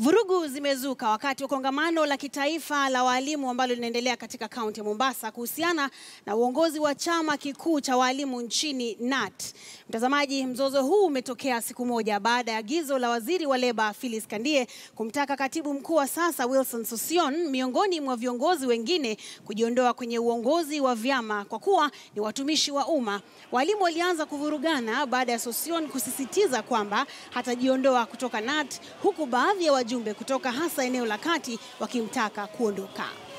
Vurugu zimezuka wakati wa kongamano la kitaifa la walimu ambalo linaendelea katika kaunti ya Mombasa kuhusiana na uongozi wa chama kikuu cha walimu nchini KNUT. Mtazamaji, mzozo huu umetokea siku moja baada ya agizo la waziri wa leba Phyllis Kandie kumtaka katibu mkuu wa sasa Wilson Sossion miongoni mwa viongozi wengine kujiondoa kwenye uongozi wa vyama kwa kuwa ni watumishi wa umma. Walimu walianza kuvurugana baada ya Sossion kusisitiza kwamba hatajiondoa kutoka KNUT huku baadhi ya wajumbe kutoka hasa eneo la kati wakimtaka kuondoka.